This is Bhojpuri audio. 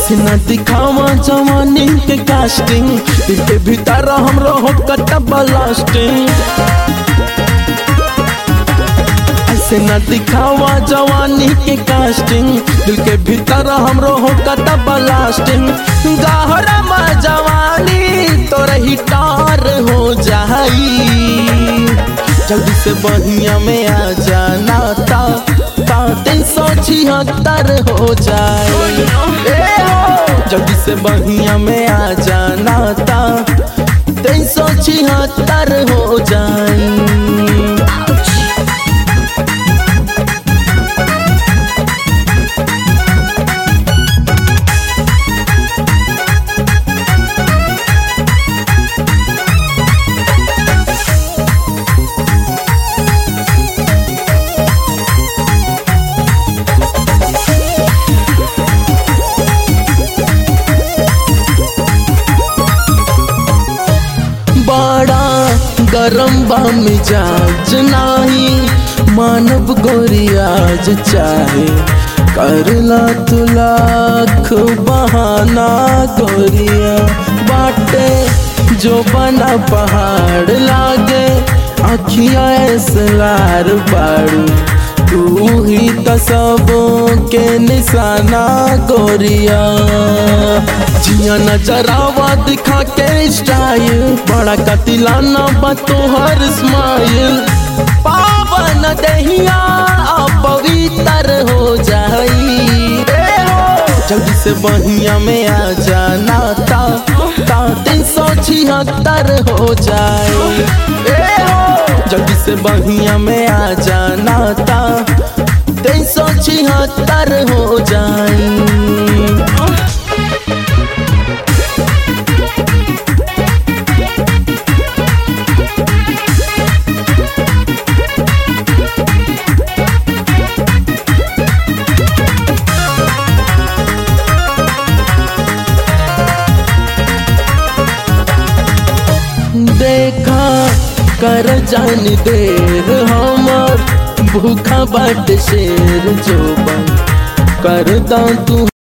ऐसे न दिखावा जवानी के कास्टिंग दिल के भीतर हमरो हो कटा ब्लास्टिंग ऐसे न दिखावा जवानी के कास्टिंग दिल के भीतर हमरो हो कटा ब्लास्टिंग गहरा में जवानी तोर ही टार हो जाई जल्दी से बहिया में आ जाना ता ता तीन सौ छिहत्तर हो जाए ए हो जल्दी से बहिया में आ जाना ता तीन सौ छिहत्तर हो जाए बड़ा गरम बा मिजाज नाही मानव गोरियाज चाहे करला तू लाख बहाना गोरिया बाटे जो बना पहाड़ लागे अखिया ऐसलार बाड़ू तू ही तो सबों के निशाना गोरिया जिया नजरावा दिखा के स्टाइल बड़ा कतिलाना बा तोहर स्माइल पावन दहिया पवित्र हो जाई जल्दी से बहिया में आ जाना ता ता तीन सौ छिहत्तर हो जाए ए हो जल्दी से बहिया में आ जाना ता तीन सौ छिहत्तर हो जाए देखा कर जानी देर हमर भूखा बाट शेर जो कर तू